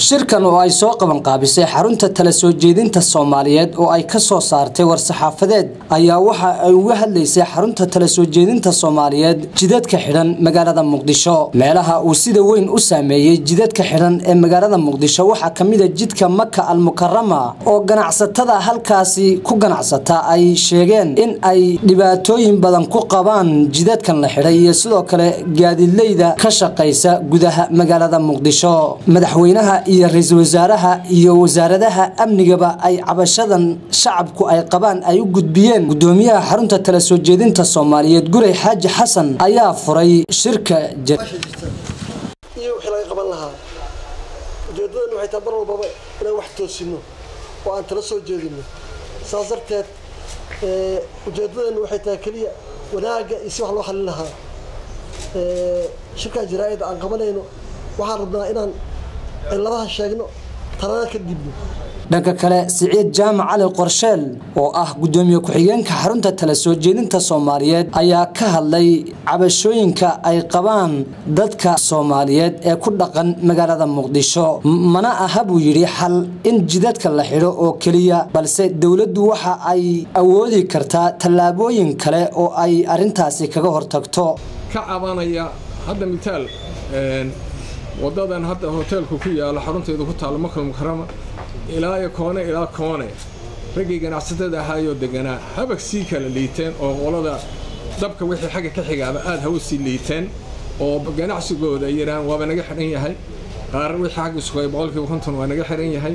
shirkan oo ay soo qabanqaabisay xarunta tala soo jeedinta soomaaliyeed oo ay ka soo saartay war-saxaafadeed ayaa waxa ay uga hadlaysay xarunta tala soo jeedinta soomaaliyeed jidadka xidhan magaalada muqdisho meelaha uu sida weyn u saameeyey jidadka xidhan ee magaalada muqdisho waxaa ka mid a jidka maka almukarama oo ganacsatada halkaasi ku ganacsata ay sheegeen in ay dhibaatooyin badan ku qabaan jidadkan la xidhay iyo sidoo kale gaadiidleyda ka shaqaysa gudaha magaalada muqdisho madaxweynaha iyo ra-iisul wasaaraha iyo wasaaradaha amnigaba ay cabashadan shacabku ay qabaan ay u gudbiyeen gudoomiyaha xarunta tala soo jeedinta soomaaliyeed gurey xaaji xasan ayaa furay shirka iyo wixii laga qaban lahaa ujeedadan waxay tahay mar walbaba inaan wax toosino oo aan tala soo jeedino saas darteed ujeedadan waxay tahay keliya wanaagga iyo si wax loo xalin lahaa shirkaa jaraa-id aan qabanayno waxaan rabnaa inaan ciladaha sheegno talada ka dibno dhanka kale siciid jaamac cali qorsheel oo ah gudoomiye ku-xigeenka xarunta tala soo jeedinta soomaaliyeed ayaa ka hadlay cabashooyinka ay qabaan dadka soomaaliyeed ee ku dhaqan magaalada muqdisho mana aha buu yidhi xal in jidadka la xidho oo keliya balse dowladdu waxa ay awoodi kartaa tallaabooyin kale oo ay arintaasi kaga hortagto ka cabanaya hadda mitaal wadadan hadda hoteelku ku yaalo xarunteedu ku taalo makal mukarama ilaa iyo koone ilaa koone raggii ganacsatada ahaayoo deganaa habag sii kala liiteen oo qolada dabka wixii xagga ka xigaaba aada hawa sii liiteen oo ganacsigooda ay yidhahaan waaba naga xidhan yahay qaar wixii xagga sugay boqolkiiba konton waa naga xidhan yahay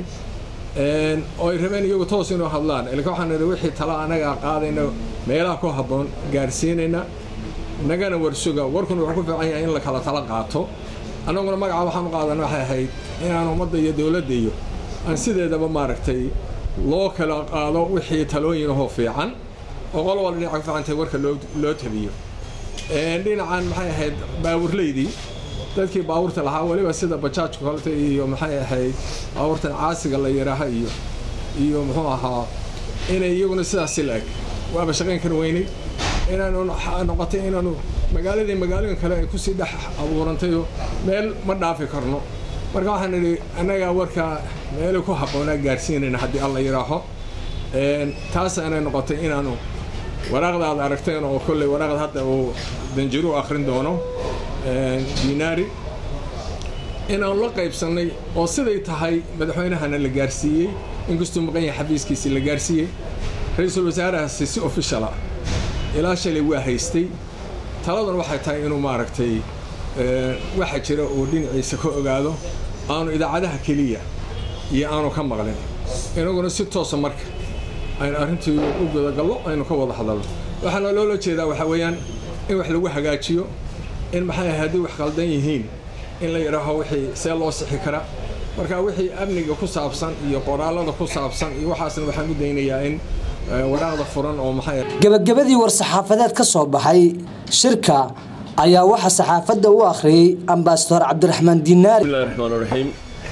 oo ay rabeen iyagu toos inuu hadlaan ilka waxaan nidhi wixii tala anagaa qaadayna meelaha ku habboon gaarsiinayna nagana warsuga warkuna wuxuu ku fiican yahay in la kala tala qaato annaguna magaca waxaan u qaadana waxay ahayd inaan ummadda iyo dowladda iyo aan sideedaba maaragtay loo kala qaado wixii talooyinahoo fiican oo qol walba dhinaca ku fiicantahay warka loo loo tabiyo dhinacan maxay ahayd baawurleydii dadkii baawurta lahaa weliba sida bajaajka kolta iyo maxay ahayd baawurtan caasiga la yidhaaha iyo iyo muxuu ahaa inay iyaguna sidaasi la-eg waaba shaqayn kar weynay inaanu noqotay inaanu magaaladii magaalooyin kale ay kusii dhex abuurantayoo meel ma dhaafi karno marka waxaan idhi annagaa warkaa meelay ku habboonaa gaarsiinayna haddii alla yidhaaho taasaanay noqotay inaanu waraaqdaad aragteen oo kolley waraaqda hadda uu danjiru akhrin doono dinaari inaanu la qaybsannay oo siday tahay madaxweynahana la gaarsiiyey inkastuu maqan yahay xafiiskiisii la gaarsiiyey ra-iisul wasaarahaasi si officiala ilaa shalay waa haystay taladan waxay tahay inuu maaragtay waxa jira uu dhinaciisa ka ogaado aanu idaacadaha keliya iyo aanu ka maqlin inaguna si toosa marka aynu arrintii u gudagallo aynu ka wada hadalno waxaana loola jeedaa waxaa weeyaan in wax lagu hagaajiyo in maxay ahay haddii wax qaldan yihiin in la yidhaaho wixii see loo sixi karaa marka wixii amniga ku saabsan iyo qoraalada ku saabsan iyo waxaasna waxaan u daynayaa in waraaqda furan oo maxay gabagabadii war-saxaafadeed ka soo baxay shirka ayaa waxaa saxaafadda u akhriyey ambasador cabdiraxmaan dinaari bismillahi raxmaan raxiim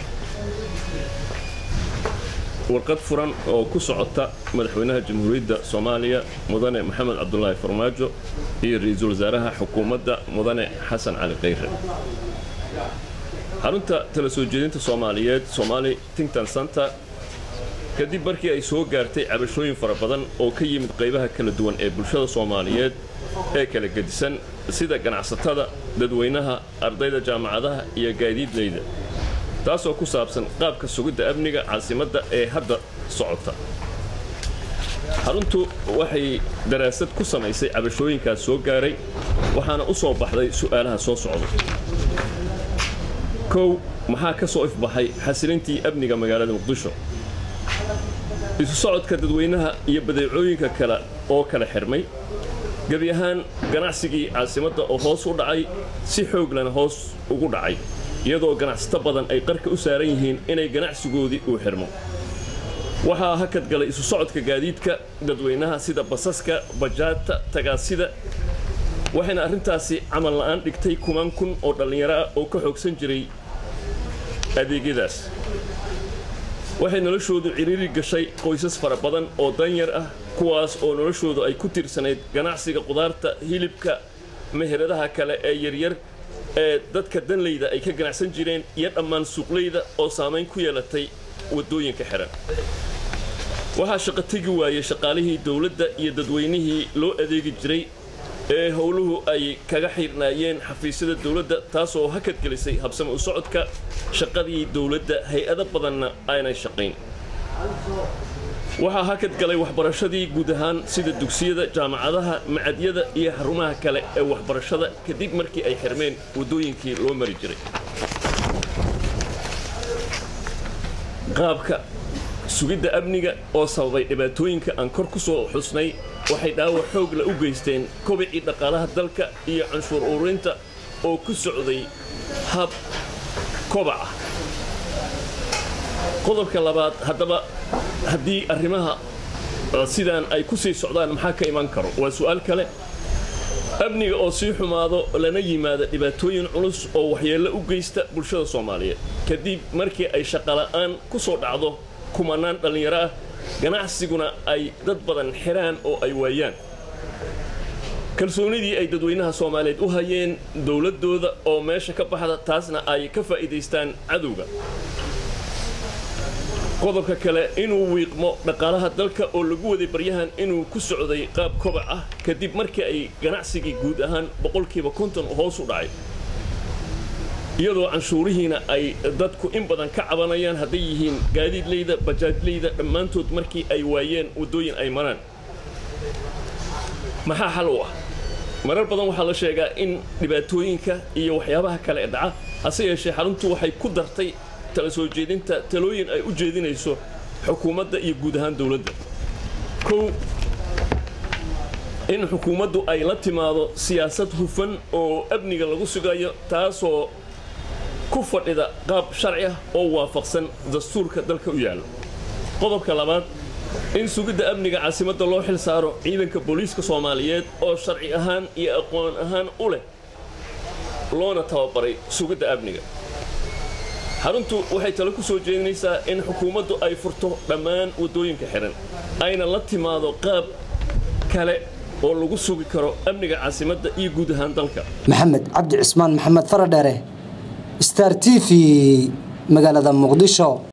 warqad furan oo ku socota madaxweynaha jamhuuriyadda soomaaliya mudane maxamed cabdulaahi farmaajo iyo ra-iisul wasaaraha xukuumadda mudane xasan cali khayre xarunta tala soo jeedinta soomaaliyeed somaali tington center kadib markii ay soo gaartay cabashooyin fara badan oo ka yimid qaybaha kala duwan ee bulshada soomaaliyeed ee kala gedisan sida ganacsatada dadweynaha ardayda jaamacadaha iyo gaadiidleyda taasoo ku saabsan qaabka sugidda amniga caasimadda ee hadda socota xaruntu waxay daraasad ku samaysay cabashooyinkaas soo gaaray waxaana u soo baxday su'aalaha soo socda kow maxaa ka soo ifbaxay xasilintii amniga magaalada muqdisho isu socodka dadweynaha iyo badeecooyinka kale oo kala xirmay gebi ahaan ganacsigii caasimadda oo hoos u dhacay si xooglana hoos ugu dhacay iyadoo ganacsato badan ay qarka u saaran yihiin inay ganacsigoodii uu xirmo waxaa hakad galay isu socodka gaadiidka dadweynaha sida basaska bajaadta tagaasida waxayna arrintaasi camal la'aan dhigtay kumaan kun oo dhallinyaro ah oo ka xoogsan jiray adeegyadaas waxay noloshoodu ciriiri gashay qoysas fara badan oo danyar ah kuwaas oo noloshoodu ay ku tirsanayd ganacsiga qudaarta hilibka meheradaha kale ee yaryar ee dadka danleyda ay ka ganacsan jireen iyo dhammaan suuqleyda oo saamayn ku yeelatay waddooyinka xihan waxaa shaqo tegi waayey shaqaalihii dowladda iyo dadweynihii loo adeegi jiray ee howluhu ay kaga xirnaayeen xafiisyada dowladda taasoo hakad gelisay habsame u socodka shaqadii dowladda hay-ado badanna aanay shaqayn waxaa hakad galay waxbarashadii guud ahaan sida dugsiyada jaamacadaha macadyada iyo xarumaha kale ee waxbarashada kadib markii ay xirmeen waddooyinkii loo mari jiray qaabka sugidda amniga oo sababay dhibaatooyinka aan kor ku soo xusnay waxay dhaawac xoog la u geysteen kobicii dhaqaalaha dalka iyo canshuur ururinta oo ku socday hab kobac ah qodobka labaad haddaba haddii arrimaha sidaan ay ku sii socdaan maxaa ka iman karo waa su'aal kale amniga oo sii xumaado lana yimaada dhibaatooyin culus oo waxyeello u geysta bulshada soomaaliyeed kadib markii ay shaqola'aan ku soo dhacdo kumanaan dhallinyaro ah ganacsiguna ay dad badan xiraan oo ay waayaan kalsoonidii ay dadweynaha soomaaliyeed u hayeen dowladdooda oo meesha ka baxda taasna ay ka faa'iidaystaan cadowga qodobka kale inuu wiiqmo dhaqaalaha dalka oo lagu waday baryahan inuu ku socday qaab kobac ah kadib markii ay ganacsigii guud ahaan boqolkiiba konton hoos u dhacay iyadoo canshuurihiina ay dadku in badan ka cabanayaan hadday yihiin gaadiidleyda bajaajleyda dhammaantood markii ay waayeen waddooyin ay maraan maxaa xal u ah marar badan waxaa la sheegaa in dhibaatooyinka iyo waxyaabaha kale ee dhaca hase yeeshee xaruntu waxay ku dartay tala soo jeedinta talooyin ay u jeedinayso xukuumadda iyo guud ahaan dowladda kow in xukuumaddu ay la timaado siyaasad hufan oo amniga lagu sugayo taasoo ku fadhida qaab sharci ah oo waafaqsan dastuurka dalka u yaalla qodobka labaad in sugidda amniga caasimadda loo xil saaro ciidanka booliiska soomaaliyeed oo sharci ahaan iyo aqoon ahaan u leh loona tababaray sugidda amniga xaruntu waxay talo ku soo jeedinaysaa in xukuumaddu ay furto dhammaan waddooyinka xidhan ayna la timaado qaab kale oo lagu sugi karo amniga caasimadda iyo guud ahaan dalka maxamed cabdi cismaan maxamed faradheere star t v magaalada muqdisho